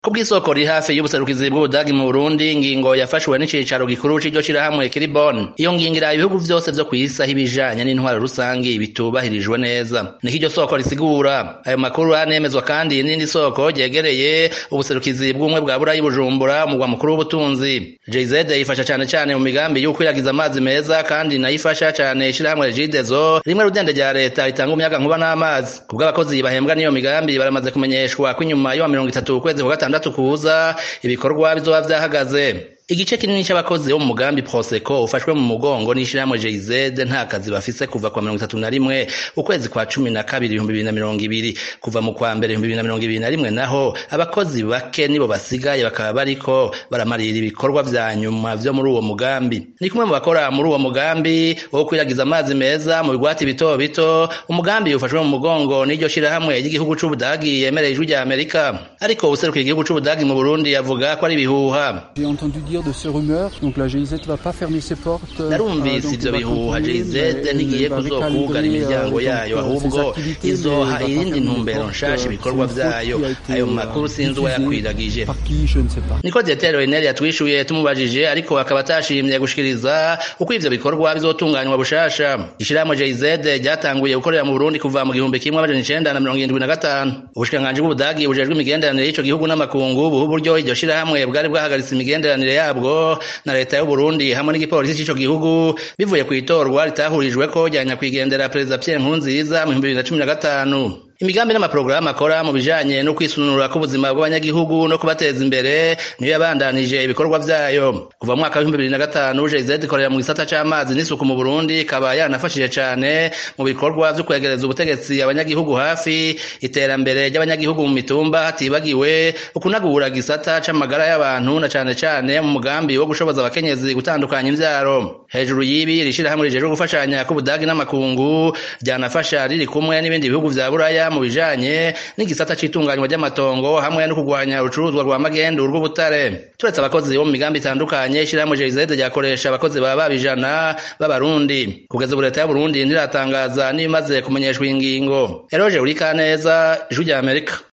kubw'isoko riri hafi y'ubuserukizi bw'ubudagi mu Burundi ingingo yafashwe n'icicaro gikuru c'iryo shirahamwe kiri Bonn iyo ngingo iraba ibihugu vyose vyo kw'isi aho ibijanye n'intwaro rusangi bitubahirijwe neza niko iryo soko risigura ayo makuru anemezwa kandi n'irindi soko ryegereye ubuserukizi bw'ubumwe bwa Burayi Bujumbura umugwa mukuru w'ubutunzi JZ ifasha cane cane mu migambi y'ukwiragiza amazi meza kandi nayo ifasha cane ishirahamwe Regideso rimwe rudende rya leta ritanga umuyaga nkuba n'amazi kubw'abakozi bahembwa n'iyo migambi baramaze kumenyeshwa ko inyuma yo mirongo itatu ukwezi kwa gatandatu kuza ibikorwa bizoba vyahagaze igice kinini c'abakozi bo mu mugambi Proseco ufashwe mu mugongo n'ishirahamwe JZ nta kazi bafise kuva kwa mirongo itatu na rimwe ukwezi kwa cumi na kabiri ibihumbi bibiri na mirongo ibiri kuva mu kwa mbere ibihumbi bibiri na mirongo ibiri na rimwe naho abakozi bake nibo basigaye bakaba bariko baramarira ibikorwa vya nyuma vyo muri uwo mugambi ni kumwe mu bakora muri uwo mugambi wo kwiragiza amazi meza mu bigwati bito bito umugambi ufashwe mu mugongo n'iryo shirahamwe ry'igihugu c'Ubudagi yemereye ijwi rya Amerika ariko uwuserukiye igihugu c'Ubudagi mu Burundi yavuga ko ari ibihuha J'ai entendu dire de ces rumeurs, donc la GIZ va pas fermer ses portes. narumvise ivyo bihuha JZ ntigiye kuzokugara imiryango yayo ahubwo izoha irindi ntumbero nshasha ibikorwa vyayo ayo makuru sinzi uwayakwiragije Par qui, je ne sais pas. niko Dietero Renel yatwishuye tumubajije ariko akaba atashimye gushikiriza uko ivyo bikorwa bizotunganywa bushasha ishirahamwe JZ ryatanguye gukorera mu Burundi kuva mu gihumbi kimwe amajana icenda na mirongo irindwi na gatanu ubushikiranganji bw'Ubudagi bujejwe imigenderanire y'ico gihugu n'amakungu buha uburyo iryo shirahamwe bwari bwahagaritse imigenderanire yabwo na leta y'u Burundi hamwe n'igipolisi c'ico gihugu bivuye kw'itorwa ritahurijweko rya nyakwigendera perezida Pierre Nkurunziza mu 2015 imigambi n'amaporogaramu akora mu bijanye no kwisununura k'ubuzima bw'abanyagihugu no kubateza imbere niyo yabandanije ibikorwa vyayo kuva mu mwaka w'ibihumbi bibiri na gatanu JZ ikorera mu gisata c'amazi n'isuku mu Burundi ikaba yanafashije cane mu bikorwa vyo kwegereza ubutegetsi abanyagihugu hafi iterambere ry'abanyagihugu mu mitumba hatibagiwe ukunagura gisata c'amagara y'abantu na cane cane mu mugambi wo gushoboza abakenyezi gutandukanya imvyaro hejuru y'ibi rishirahamwe rijejwe gufashanya k'ubudagi n'amakungu ryanafasha riri kumwe n'ibindi bihugu vya buraya mu bijanye n'igisata c'itunganywa ry'amatongo hamwe no kugwanya urucuruzwa rwa magendu rw'ubutare turetse abakozi bo mu migambi itandukanye ishirahamwe JZ ryakoresha abakozi baba babijana b'abarundi kugeza ubu leta y'Uburundi ntiratangaza n'ibimaze kumenyeshwa ingingo Eroje Urikaneza Ijwi rya Amerika